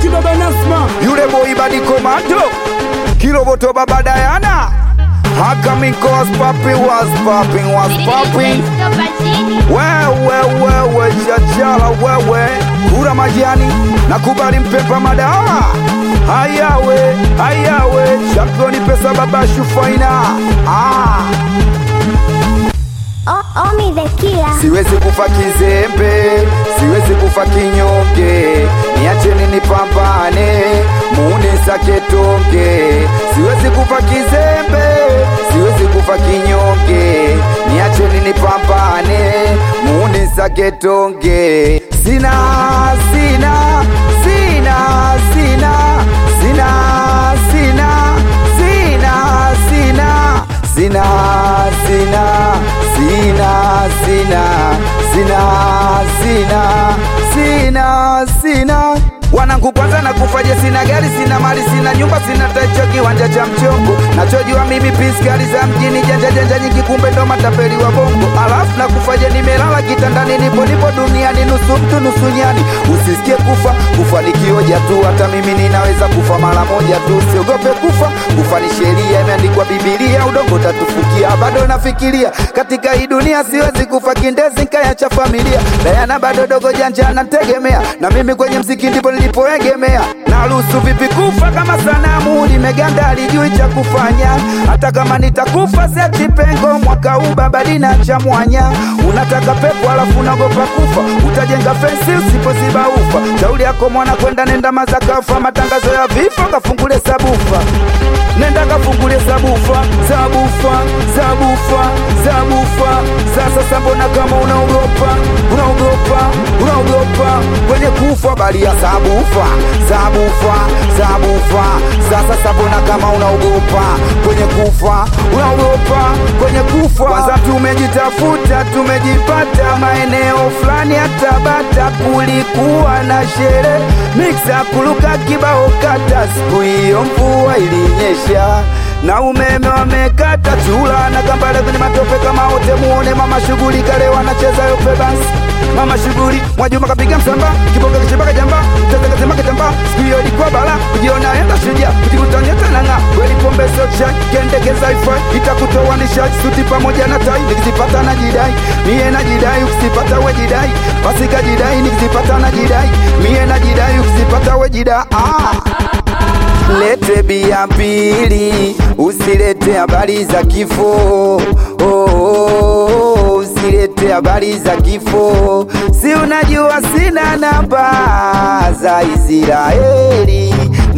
baba Nasma yule boy badi komando kiroboto baba Dayana Hakamiko was popping was popping was popping wewe wewe chachala wewe kura majani nakubali mpepa madawa hayawe hayawe championi pesa baba shufaina ah. O- Omi the killer. siwezi kufa kizembe siwezi kufa kinyonge niacheni nipambane munisake tonge siwezi kufa kizembe siwezi kufa kinyonge niacheni nipambane munisake tonge sina sina sina sina sina sina sina sina sina sina sina sina sina sina sina sina wanangu kwanza na kufaje sina gari sina mali sina nyumba sina tacho kiwanja cha mchongo nachojua mimi pisi gari za mjini janja janja nyingi kumbe ndo matapeli wa bongo alafu na kufaje nimelala kitandani nipo nipo duniani nusu mtu nusu nyani usisikie kufa kufa ni kioja tu hata mimi ninaweza kufa mara moja tu siogope kufa kufa ni sheria imeandikwa bibilia udongo tatufukia bado nafikiria katika hii dunia siwezi kufa kindezi nkaya cha familia dayana bado dogo janja nategemea na mimi kwenye mziki ndipo nilipoegemea naruhusu vipi kufa kama sanamu limeganda alijui cha kufanya hata kama nitakufa siachi pengo mwaka huu baba dina cha mwanya unataka pepo alafu unagopa kufa utajenga fensi usipoziba ufa shauri yako mwana kwenda nenda mazakafa matangazo ya vifo kafungule sabufa nenda kafungule sabufa sabufa sabufa sabufa sasa sambona kama unaogopa unaogopa unaogopa kwenye kufa bali ya sabufa sabufa sabufa sasa sambona kama unaogopa kwenye kufa unaogopa kwenye kufa kwanza tumejitafuta tumejipata maeneo fulani ya Tabata kulikuwa na sherehe miksa kuluka kibao kata siku hiyo mvua ilinyesha na umeme wamekata chula na kambale kwenye matope kama wote muone mama shughuli kale wanacheza yope basi mama shughuli mwajuma kapiga msamba kibonga kichipaka jamba tazakazema kitamba siku hiyo ilikuwa bala kujiona enda shujaa kujikutanya tananga kweli pombe sio chai kendekeza ifai itakutoa nishati suti pamoja na tai nikizipata na jidai mie na jidai ukizipata we jidai basi kajidai nikizipata na jidai mie na jidai ukizipata we jidai ah. Lete bia mbili, usilete habari za kifo. Oh, oh, oh, usilete habari za kifo. Si unajua sina namba za Israeli,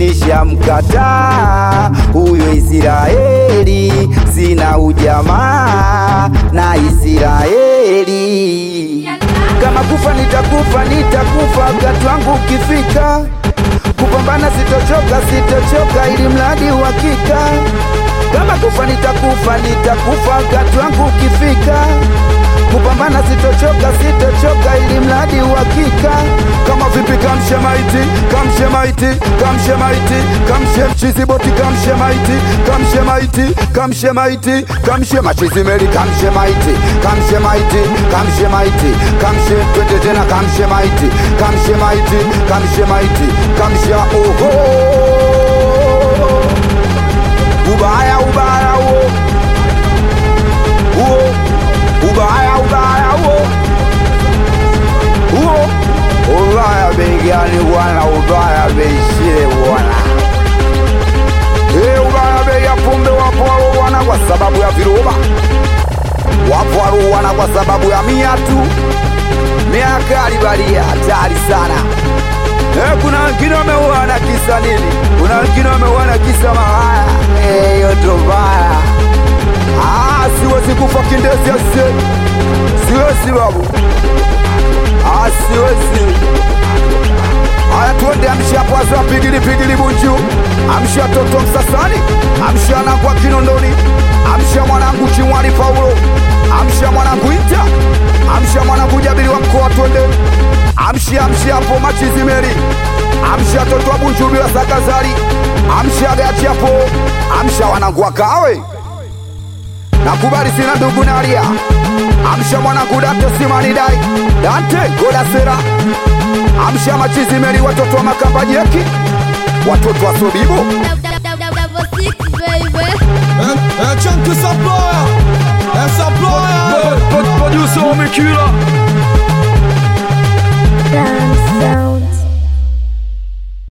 nishamkataa huyo Israeli, sina ujamaa na Israeli. Kama kufa nitakufa, nitakufa wakati wangu ukifika kupambana sitochoka, sitochoka ili mradi uhakika. Kama kufa nitakufa, nitakufa wakati wangu ukifika. Kupambana sitochoka, sitochoka ili mradi uhakika. Kama vipi kamshe maiti, kamshe maiti, kamshe maiti, kamshe mchizi boti, kamshe maiti, kamshe maiti, kamshe maiti, kamshe machizi meli, kamshe maiti, kamshe maiti, kamshe maiti, kamshe twende tena, kamshe maiti, kamshe maiti, kamshe maiti, kamshe oho ubaya ubaya uo uo ubaya ubaya uo uo ubaya begani bwana ubaya beishile bwana Eh, ubaya bei ya pombe wapo walouana kwa sababu ya viroba wapo walouana kwa sababu ya miatu miaka alibalia hatari sana Eh, kuna wengine wameuana kisa nini? Kuna wengine wameuana kisa malaya. Eh, hiyo ndo mbaya. Ah, siwezi kufa kindezi asie, siwezi babu, ah, siwezi. Haya, tuende amsha hapo, wazee wa pigili pigili bunju, amsha toto Msasani, amsha nangwa Kinondoni, amsha mwanangu Chimwani Paulo, amsha mwanangu Inta, amsha mwanangu Jabiri wa mkoa, twende amsha amsha hapo machizi meri amsha toto wa bunju bila sakazari amsha gachi hapo amsha wanangu wakawe nakubali sina ndugu nalia amsha mwanangu dante simani dai dante goda sera amsha machizimeli watoto wa makamba jeki watoto wa sobibo Double six, baby. Un, un chunk que ça ploie, un ça ploie. Producer Omekila